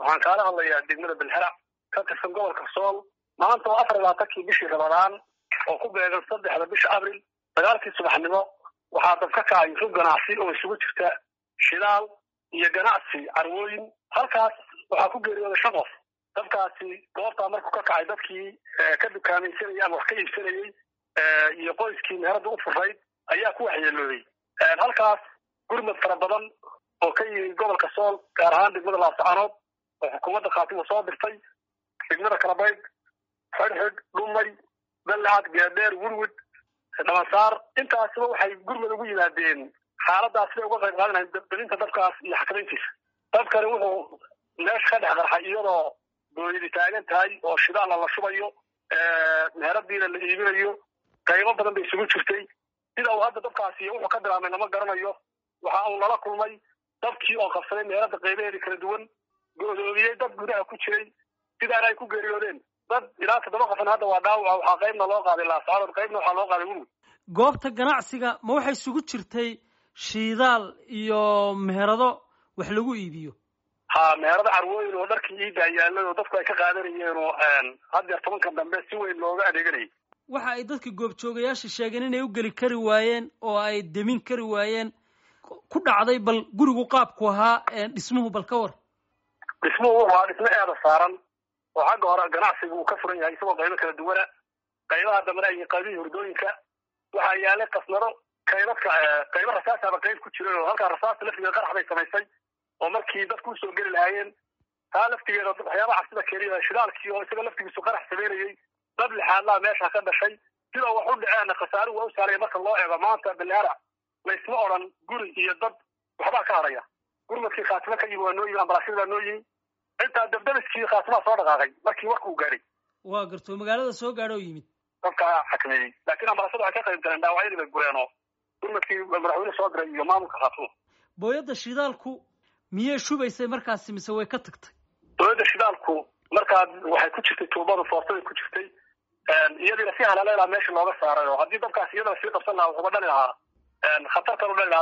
waxaan kaala hadlayaa degmada belherac ka tirsan gobolka sool maanta oo afar labaatankii bishii ramadaan oo ku beegan saddexda bisha abril sagaalkii subaxnimo waxaa dab ka kacay rug ganacsi oo isugu jirta shidaal iyo ganacsi carwooyin halkaas waxaa ku geeriyooday shan qof dabkaasi goobtaa markuu ka kacay dadkii ka dukaamaysanayay ama wax ka iibsanayey iyo qoyskii meherada u furayd ayaa ku waxyeelooday halkaas gurmad fara badan oo ka yimid gobolka sool gaar ahaan degmada laascaanood oo xukuumadda khaatimo soo dirtay degmada kalabayd xidhxidh dhumay ballacad geedheer wurwud dhabansaar intaasba waxay gurmad ugu yimaadeen xaaladaas siday uga qayb qaadanahay dalinta dabkaas iyo xakamayntiisa dabkani wuxuu meesha ka dhex qarxay iyadoo dooyadi taagan tahay oo shidaalla la shubayo meheradiina la iibinayo qaybo badan bay isugu jirtay sida uu hadda dabkaasi wuxuu ka bilaabmay lama garanayo waxa uu lala kulmay dabkii oo qabsaday meherada qaybaheedii kala duwan go-doomiyey dad gudaha ku jiray sidaana ay ku geeriyoodeen dad ilaa toddoba qofan hadda waa dhaawaca waxaa qaybna loo qaaday laascaanood qaybna waxaa loo qaaday wurwud goobta ganacsiga ma waxay isugu jirtay shiidaal iyo meherado wax lagu iibiyo ha meherado carwooyin oo dharkii iidaa yaalay oo dadku ay ka qaadanayeen oo haddeer tobankan dambe si weyn looga adeeganayay waxa ay dadka goobjoogayaasha sheegeen inay u geli kari waayeen oo ay demin kari waayeen ku dhacday bal gurigu qaabku ahaa dhismuhu bal ka war dhismuhu waa dhismo eeda saaran oo xagga hore ganacsiga uu ka furan yahay isagoo qaybo kala duwana qaybaha dambena ay qaybihii hurdooyinka waxaa yaalay kasnado qaybadka qaybo rasaasaba qayb ku jiran oo halkaa rasaasta laftigeeda qarax bay samaysay oo markii dadku usoo geli lahaayeen taa laftigeeda waxyaabaha cabsida keliya shidaalkii oo isaga laftigiisu qarax samaynayey dab lixaadlaa meesha ka dhashay sida wax u dhaceenna khasaaruhu waa u saalaya marka loo eego maanta baleara laysma odhan guri iyo dad waxbaa ka hadhaya gurmadkii khaatimo ka yimi waa noo yimi ambalaasyada baa noo yimi intaa dabdabiskii khaatimaa soo dhaqaaqay markii warka uu gaadhay waa garto magaalada soo gaadho oo yimid dadkaa xakameeyey laakiin ambalaasyada waxay ka qayb galeen dhaawacyadii bay gureen oo gurmadkii madaxweyne soo diray iyo maamulka khaatimo booyadda shidaalku miyay shubaysay markaasi mise way ka tagtay booyadda shidaalku markaa waxay ku jirtay tuubada foortaday ku jirtay iyadiina si halaleelaa meesha looga saaray oo haddii dabkaas iyadana sii qabsan lahaa wuxuuba dhali lahaa khatartan u dhali lahaa